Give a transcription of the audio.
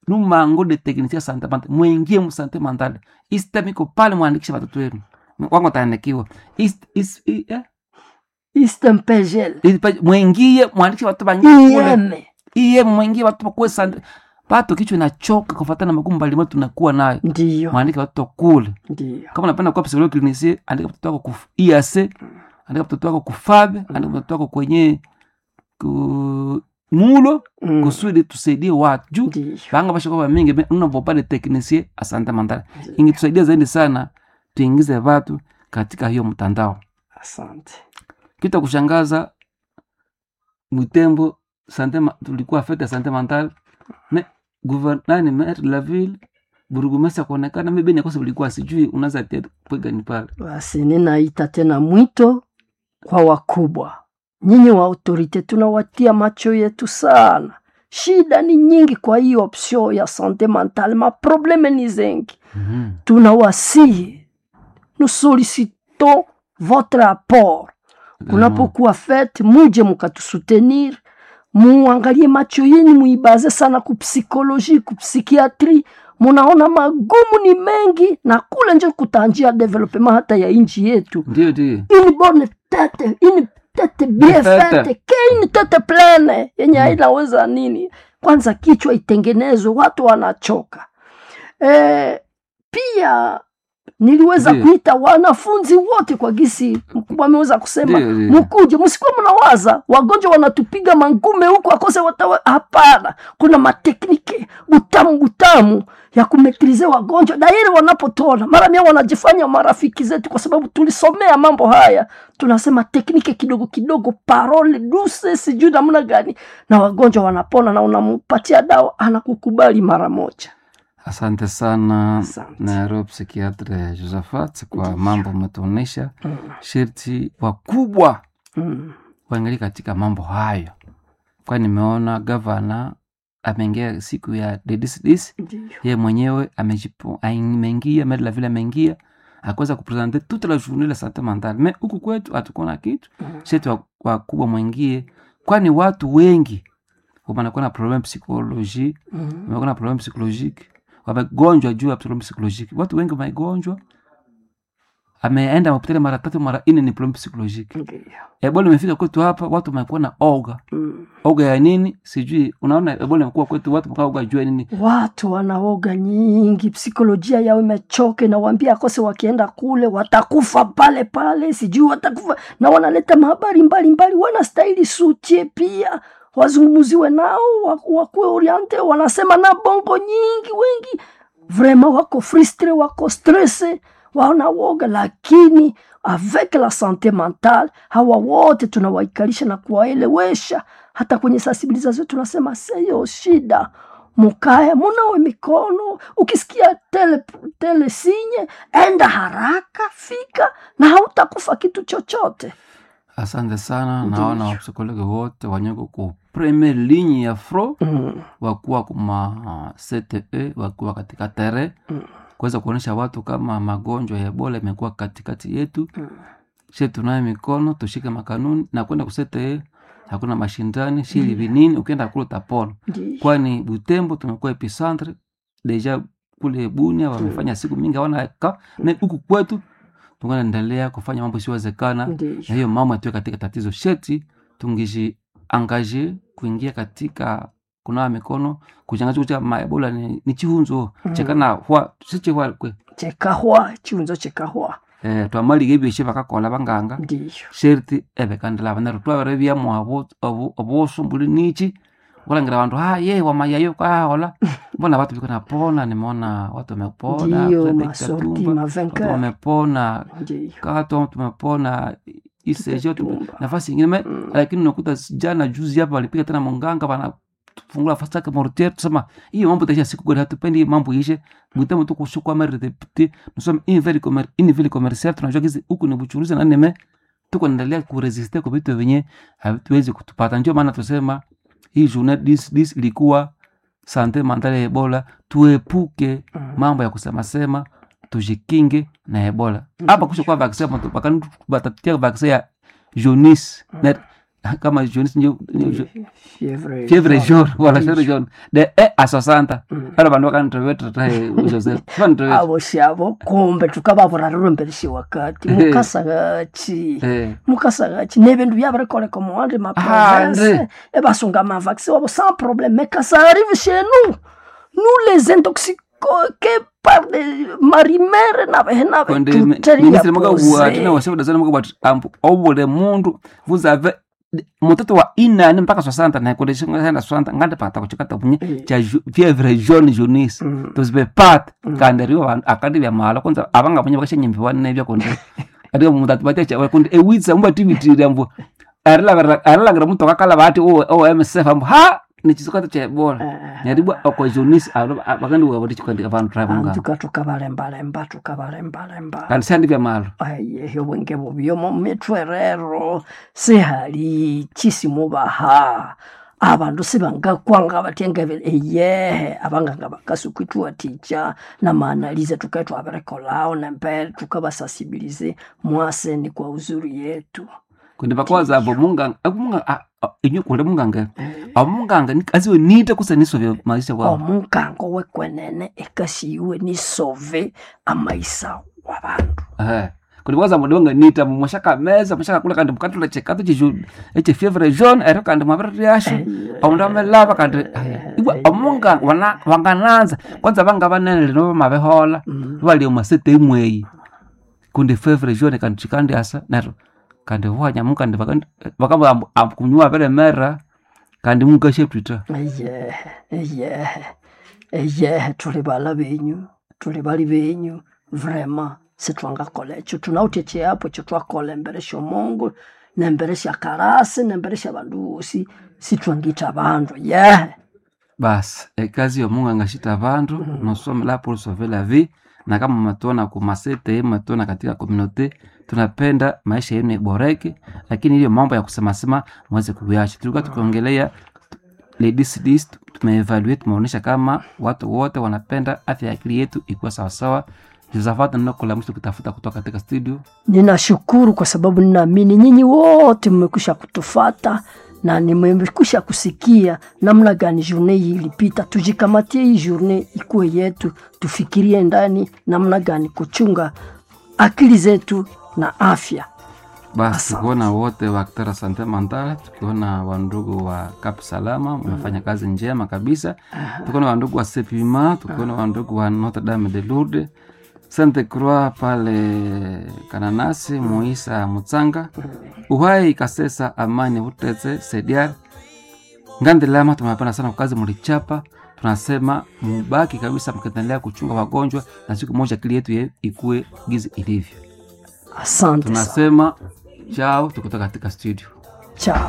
numango de teknisia sante mentale mwingie musante mentale istemiko pale mwandikishe watoto wenu wango taandikiwa Is- is- i- eh? istempegel Ipa- mwingie mwandikishe watoto bangie kule ieme iye mwingie watoto bakuwe sante pato kichwa inachoka kufatana na magumu mbalimbali tunakuwa nayo ndiyo mwandike watoto kule ndiyo kama unapenda kuwa psikologi klinisi andika mtoto wako ku IAC andika mtoto wako kufabe andika mtoto wako kwenye ku mulo Mm, kusudi tusaidie watu juu ndiyo vanga vashakuwa mingi unavopale teknisie asante mandala ingetusaidia zaidi sana tuingize watu katika hiyo mtandao asante kitu ya kushangaza mwitembo sante ma- tulikuwa fete sante mental me guvernani maire de la ville burugumesi akuonekana mebeni akosa ulikuwa sijui unaweza tia pwegani pale basi ninaita tena mwito kwa wakubwa nyinyi wa autorite tunawatia macho yetu sana shida ni nyingi kwa hiyo option ya sante mentale maprobleme ni zengi Mhm. tunawasihi nous sollicitons votre apport kunapokuwa fete muje mukatusutenir muangalie macho yenu muibaze sana kupsikoloji kupsikiatri munaona magumu ni mengi na kule nje kutanjia developement hata ya inji yetu ndio ndio une bonne tete une tete bien Tete. fete ke une tete plene yenye hainaweza nini kwanza kichwa itengenezwe watu wanachoka e, pia niliweza Ndiyo. kuita wanafunzi wote kwa gisi mkubwa ameweza kusema Ndiyo, ndiyo. mkuje msikuwa mnawaza wagonjwa wanatupiga mangume huku akose watawa hapana kuna mateknike butamu butamu ya kumetrize wagonjwa dairi wanapotona mara mia wanajifanya marafiki zetu kwa sababu tulisomea mambo haya tunasema teknike kidogo kidogo parole duse sijui namna gani na wagonjwa wanapona na unampatia dawa anakukubali mara moja asante sana Asante. nairobi psikiatre josephat kwa mambo umetuonyesha sherti wakubwa mm. waangalie katika mambo hayo kwani nimeona gavana ameingia siku ya dedisdis Ndiyo. ye mwenyewe amejipo- ameingia medla vile ameingia akuweza kupresente toute la journée la sante mentale me huku kwetu hatukuna kitu Mhm. shetu wa- wakubwa mwingie kwani watu wengi wanakuwa na problem psychologie Mm. wamekuwa na problem psychologique wamegonjwa juu ya problem psychologique watu wengi wamegonjwa ameenda hospitali mara tatu mara nne ni problem psychologique Ndiyo. ebola imefika kwetu hapa watu wamekuwa na oga Mm. oga ya nini sijui unaona ebola imekuwa kwetu watu wamekaa oga juu ya nini watu wanaoga nyingi psikolojia yao imechoka inawambia akose wakienda kule watakufa pale pale sijui watakufa na wanaleta mahabari mbalimbali wanastahili sutie pia wazungumuziwe nao waku- wakuwe oriente wanasema na bongo nyingi wengi vraimen wako frustre wako stresse wanawoga lakini avec la sante mentale hawa wote tunawaikalisha na kuwaelewesha hata kwenye sensibilisation tunasema seyo shida mukae munawe mikono ukisikia tele, tele sinye enda haraka fika na hautakufa kitu chochote asante sana Ndiyo. naona wapsikologi wote wanyeko ku premier ligne ya fro mm. wakuwa kuma cte wakuwa katika tere Mm. kuweza kuonyesha watu kama magonjwa ya ebola imekuwa katikati yetu Mm. she tunaye mikono tushike makanuni na kwenda kusete hakuna mashindani shili vinini ukienda kule utapona Ndiyo. kwani butembo tumekuwa epicentre deja kule bunia wamefanya siku mingi hawana ka na huku kwetu tunganaendelea kufanya mambo isiwezekana Ndiyo. na hiyo mama atuwe katika tatizo sheti tungishi angaje kuingia katika kunawa mikono kuchanga cha maebola ni, ni chihunzo Mm. chekana hwa sichihwa kwe chekahwa chiunzo chekahwa eh, twamaliga ebyeshe bakakola banganga ndiyo sherti ebekandila banero twabere byamo abo- abo- obusumbuli nichi kulangira bantu ha ye wamayayo kahola mbona watu biko napona nimeona watu wamepona ndiyo Frederick masorti Katumba, watu mavenker wamepona ndiyo kato tumepona isejo Katumba. nafasi ingine me Mm. lakini unakuta jana juzi hapa walipiga tena munganga wanafungula nafasi yake mortier tusema hiyo mambo itaisha siku gani hatupendi hiyo mambo ishe mwitemo tu kushukwa mari deputy nusema ini vile commer ini vile commercial tunajua kizi huku ni buchuruzi na nime tuko naendelea kuresiste kwa vitu vyenye hatuwezi kutupata ndio maana tusema hii journée dis dis ilikuwa sante mentale ya ebola tuepuke Mm. mambo ya kusema sema tujikinge na ebola hapa kusha kwa vaccine mtu bakani batatia vaccine ya jaundice na kama jaunisse njo njo- Fievre fievre jaune. jaune wala Ndiyo. fievre jaune de e a 60 Mm. ara vandu vakanitrevetratae joseph vanitrevet avo shavo kumbe tukavavurariromberishi wakati Eh. mukasagachi eh mukasagachi nevindu vyavirikoleka muwandi Ah, maprovince André. evasunga mavaccin wavo sans problème mais quand ça arrive chez nous nous les intoxiqués par des marimere navehe konde nave ministre makavuwa tena wasevudazana makavati ambu ovule mundu vuzave mutoto wa inani mpaka swasanta naye konde shingaenda swasanta ngati pakata kuchikata kunye cha ju- fievre jaune jaunisse tozivepata kandi riwo vanhu akati vya mhala kwanza avanga vanye vakashanyembiwa nevya konde ati mutati vatecha konde ewitsa mubativitirira mbu arilangira mutu akakala vati o msf ambu ha nichisikata cha ebola neribwa oko jaunisse vakandiwa kuti chikandi vanhu travanga antuka tukavalembalemba tukavalembalemba kandi sandi vya mhala ayehe obwenge bubyomo mitwerero sihali chisimubaha abandu sibangakwanga batyengeve eyehe abanganga bakasukwithuwa ticha namaanalize tukaithu aberekolao nembere tukabasasibilize mwaseni kwa uzuri yetu kundi vakwaza avo munganga akumunganga inyo kule munganga amunganga aziwe nite kusaniso vya maisha kwao omunkango wekwenene ekasiiwe nisove amaisa wabandu Eh. kundi kwaza mundi wanga nita mwashaka meza mwashaka kula kandi mukatula chekatu chichu eche fievre jaune ero kandi maviri yasho aundu amelava kandi aya. iwe amunganga wana- wangananza kwanza vanga vanene lino vamavehola valie masete imweyi kundi fievre jaune kandi chikandi asa nero kandi wanyamu kandi vakamba kunyuwa vele mera kandi mukasheptita eyehe eyehe eyehe tuli bala benyu tuli bali benyu vrema sitwangakola ekyo tunawuthi ekyapo ekyo twakola embere syomungu nembere syakarasi nembere syabandu bosi sitwangitha abandu yehe basi ekazi yomunganga shita vandu nosomela pour sauver la vie na kama matuona ku masete matuona katika komunote tunapenda maisha yenu iboreke lakini hiyo mambo ya kusemasema mweze kuyacha tulikuwa tukiongelea ladies tumeevaluate tumeonyesha kama watu wote wanapenda afya ya akili yetu ikuwa sawasawa josafat ninokola mwisho kutafuta kutoka katika studio ninashukuru kwa sababu ninaamini nyinyi wote mmekwisha kutufata na nimekwisha kusikia namna gani journe hii ilipita. Tujikamatie hii journe ikuwe yetu, tufikirie ndani namna gani kuchunga akili zetu na afya. basi Asante. tukiona wote wa Kitara Sante Mental, tukiona wandugu wa Kap Salama wamefanya kazi njema kabisa, tukiona wandugu wa Sepima, tukiona wandugu wa Notre Dame de Lourdes, Sainte Croix pale Kananasi, Muisa Mutsanga, Uhai Kasesa, Amani Utetse, Sediar Ngandi Lama. Tumependa sana kwa kazi mlichapa, tunasema mubaki kabisa mkiendelea kuchunga wagonjwa, na siku moja akili yetu ye- ikue gizi ilivyo. Asante sana. Tunasema chao, tukutoka katika studio. Chao.